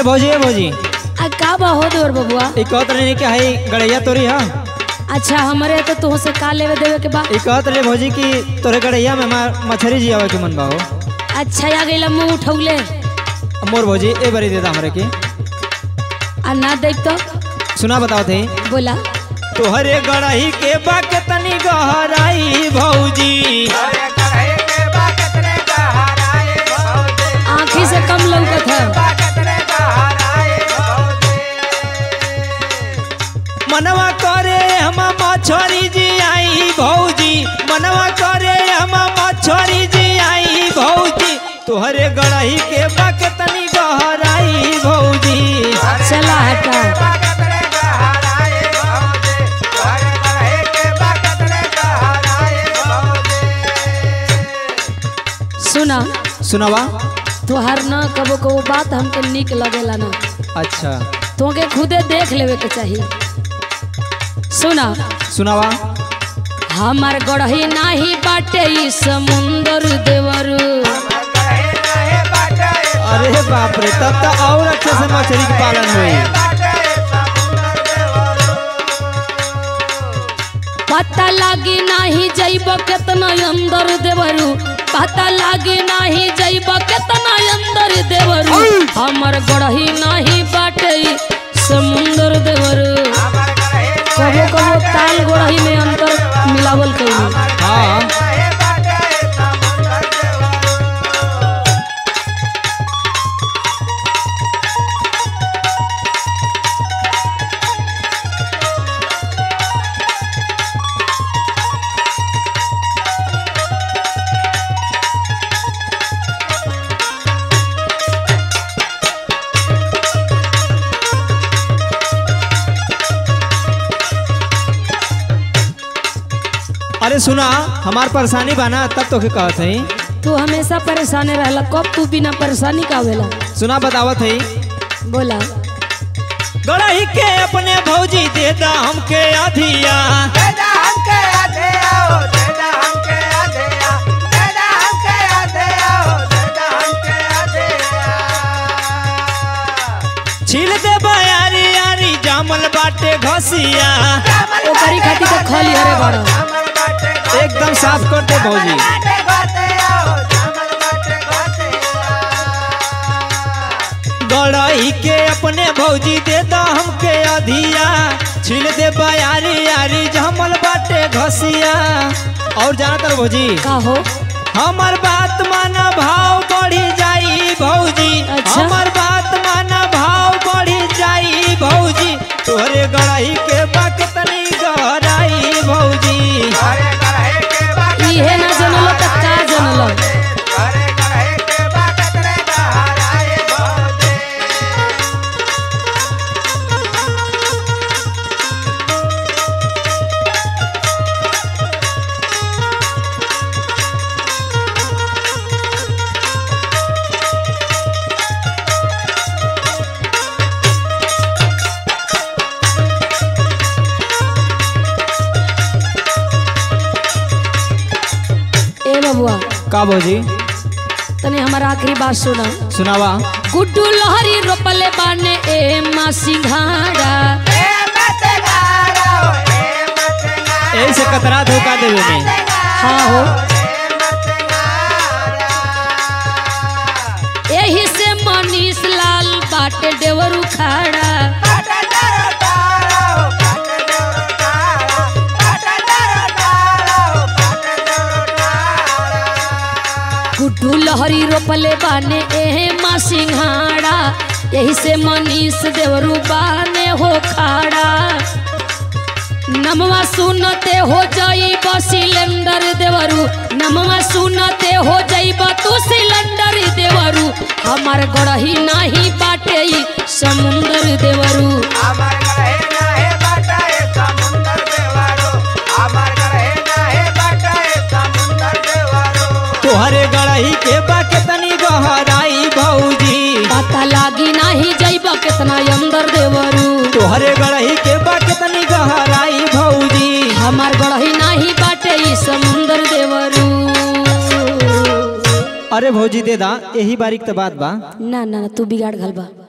भौजी ए भौजी आ का बा हो देवर बबुआ ई कहत रही कि हई गड़ैया तोरी हा अच्छा हमरे तो तुह से का लेवे देवे के बा ई कहत रही भौजी कि तोरे गड़ैया में हमार मछरी जी आवे के मन बा हो अच्छा आ गइला मुंह उठौले अब मोर भौजी ए बरी देता हमरे के आ ना देख तो सुना बताओ थे बोला तोहरे गड़ही के बा के तनी गहराई भौजी आँखी से कम लौकत है मनवा करे हम मछरी जी आई भौजी मनवा करे हम मछरी जी आई भौजी तोहरे गड़ही के बा के तनी गहराई भौजी चला हटा सुना सुनावा तोहर ना कबो कबो बात हमके निक लगेला ना अच्छा तोके खुदे देख लेवे के चाहिए सुना सुनावा हमार गढ़ही नाही बाटे ई समुंदर देवरू अरे बाप रे तब तो और अच्छे से मछली के पालन हुई पता लागी नाही जइब केतना अंदर देवरू पता लागी नाही जइब केतना अंदर देवरू हमर गढ़ही नाही बाटे ई समुंदर देवरू कबो कबो ताल गढ़ही में अंतर मिलावल कइली हाँ अरे सुना हमार परेशानी बाना तब तो के कहत हई तू हमेशा परेशान रहला कब तू बिना परेशानी का होवेला सुना बतावत हई बोला गड़ही के अपने भौजी दे दा हमके आधिया छील दे यारी यारी जामल बाटे घसिया ओकरी खातिर तो खली हरे बड़ा एकदम साफ कर दे भौजी गड़ही के अपने भौजी दे दा हमके अधिया छील दे यारी यारी जामल बाटे घसिया और जाना तर भौजी का हो हमर बात माना भाव बढ़ी जाई भौजी अच्छा। हमर बात माना भाव बढ़ी जाई भौजी तोहरे गड़ाई के बाक तनी गहराई भौजी इहे ना जनलो त का जनलो ए बबुआ का भौजी तने हमार आखिरी बात सुना सुनावा गुड्डू लहरी रोपले बाने ए माँ सिंघाड़ा यही से कतरा धोखा देवे में हाँ हो एही से मनीष लाल बाटे देवरू खाड़ा गुड्डू लहरी रोपले बाने एहे माँ सिंघाड़ा यही से मनीष देवरू बाने हो खाड़ा नमवा सुनते हो जाई सिलेंडर देवरू नमवा सुनते हो जाइब तू सिलेंडर देवरू हमार गढ़ही नाही बाटे ई समुंदर देवरू तोहरे गड़ाई के बाक तनी गहराई भौजी पता लागी नाही जाइब केतना अंदर देवरू तोहरे गड़ाई के बाक तनी गहराई भौजी हमार गढ़ही नाही बाटे ई समुंदर देवरू अरे भौजी दे दा यही बारीक तो बात बा ना ना ना, तू बिगाड़ घल बा